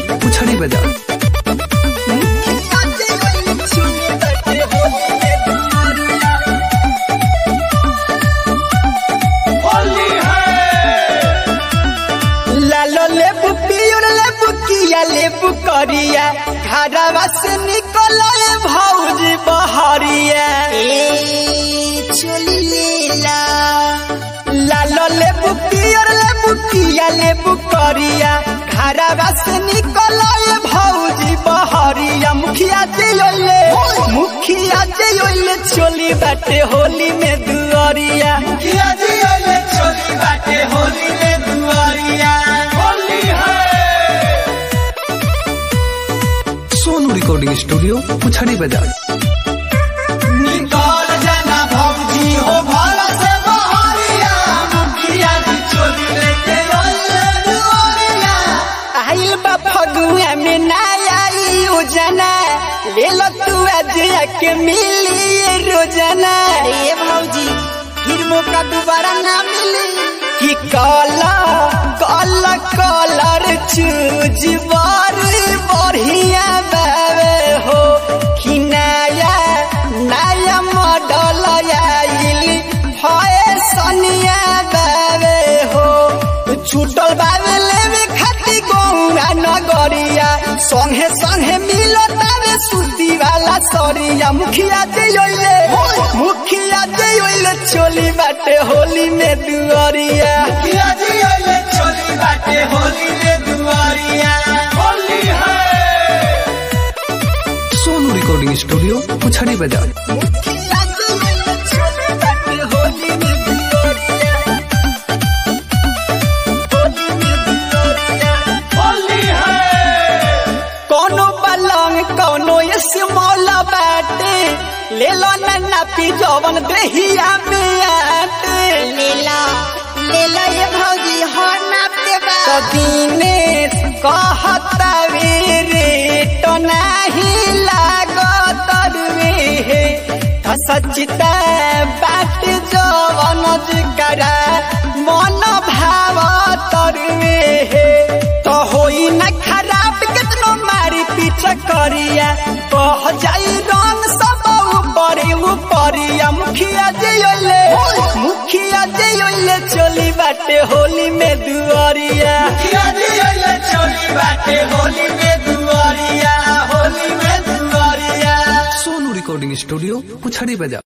पुछड़ी बजा लालो लेबू पियर लेबू किया लेबू करिया घरवा से निकल भौजी बहरिया चली लेला लालो लेबू पियर लेबू किया लेबू करिया घरवा से निकल भौजी बहरिया मुखिया जइले मुखिया जइले चोली बाटे होली में दुआरिया मुखिया जइले चोली बाटे होली में दुआरिया होली है सोनू रिकॉर्डिंग स्टूडियो पुछड़ी बजा निकल जाना भौजी हो भला से बहरिया मुखिया जी चोली लेके रोले दुआरिया आइल बा फगुआ में ना आई योजना ले लो तू आज के मिली रोजना अरे भौजी फिर मौका दोबारा ना मिली कि काला काला कलर चूज बारी बढ़िया बावे हो कि नया नया मॉडल आइल है सनिया बावे हो छूटल बावे लेवे खाती गौरा नगरिया संगे संगे मिलो तावे सुती वाला सरिया मुखिया जइले मुखिया जइले चोली बाटे होली में दुआरिया मुखिया जइले चोली बाटे होली में दुआरिया होली है सोनू रिकॉर्डिंग स्टूडियो पुछड़ी बजा मुखिया जइले चोली बाटे होली में दुआरिया होली में दुआरिया होली है कोनो पलंग कोनो ये सिमौला बाटे ले लो नन्ना पी जवन देहिया में आटे ले लो ले लो ये भौजी हो नापते बा तो दिनेश कहता रे तो नहीं लागत रे हे तो सचिता बाट जवन जिकरा मन भाव तरवे हे तो होई न खराब कितनो मारी पीछे करिया कह जाई रंग सब ऊपर ऊपरिया मुखिया जइले मुखिया जइले चली बाटे होली में दुआरिया मुखिया जइले चली बाटे होली में दुआरिया होली में दुआरिया सोनू रिकॉर्डिंग स्टूडियो पुछड़ी बजा